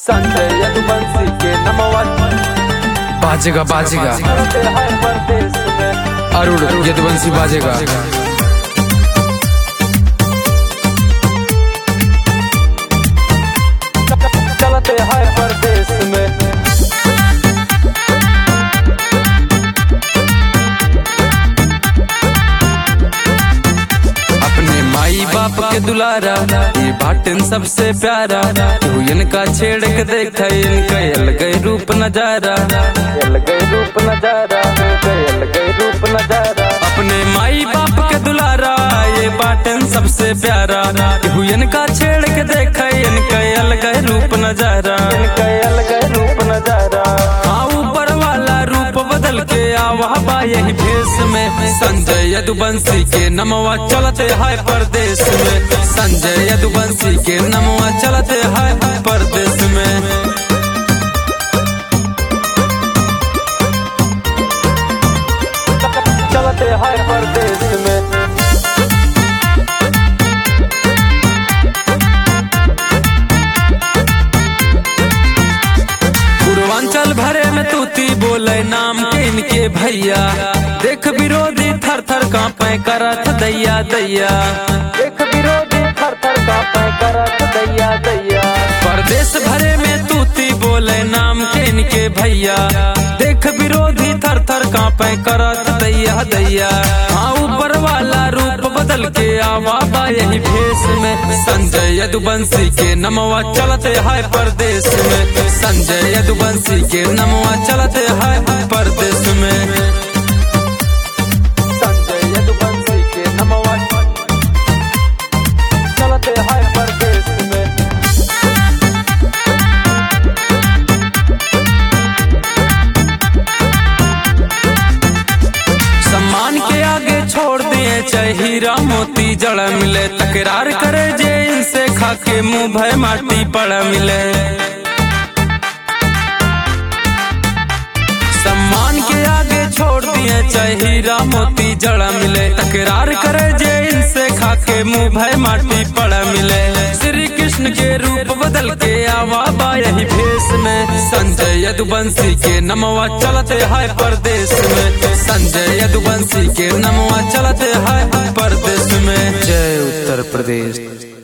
संजय यदुवंशी के नमवा बाजेगा बाजेगा चलते हैं परदेश में अरुण यदुवंशी बाजेगा चलते हैं परदेश में अपने माई बाप के दुलारा ये बाटन सबसे प्यारा तू इनका छेड़ के देख इनका अलग रूप नजारा गए रूप नजारा गए रूप नजारा अपने माई बाप के दुलारा ये बाटन सबसे प्यारा तू इनका छेड़ के देख इनका अलग रूप नजारा गए रूप नजारा हाँ ऊपर वाला रूप बदल के आवा बा यही भेष में संजय यदुवंशी के नमवा चलते है परदेश में संजय यदुवंशी के नमवा चलते है परदेश में चलते हैं परदेश में पूर्वांचल भरे में तूती बोले नाम के इनके भैया देख विरोधी थर थर कांपे करत दैया दैया एक विरोधी थर थर कांपे करत दैया दैया परदेश भरे में तूती बोले नाम के इनके भैया देख विरोधी थर थर कांपे करत दैया दैया हाँ ऊपर वाला रूप बदल के आवा बा यही भेष में संजय यदुवंशी के नमवा चलते है परदेश में संजय यदुवंशी के नमवा चलते है परदेश में संजय यदुवंशी के नमवा चलते हैं परदेश में सम्मान के आगे छोड़ दिए चाहे हीरा मोती जड़ मिले तकरार करे जे इनसे खाके मुंह भय माटी पड़ मिले सम्मान के आगे छोड़ दिए चाहे हीरा मोती जड़ मिले तकरार करे जे इनसे खाके मुंह भय माटी पड़ मिले श्री कृष्ण के रूप बदल के आवा बा यही भेष में संजय यदुवंशी के नमवा चलते है परदेश में संजय यदुवंशी के नमवा चलते है परदेश में जय उत्तर प्रदेश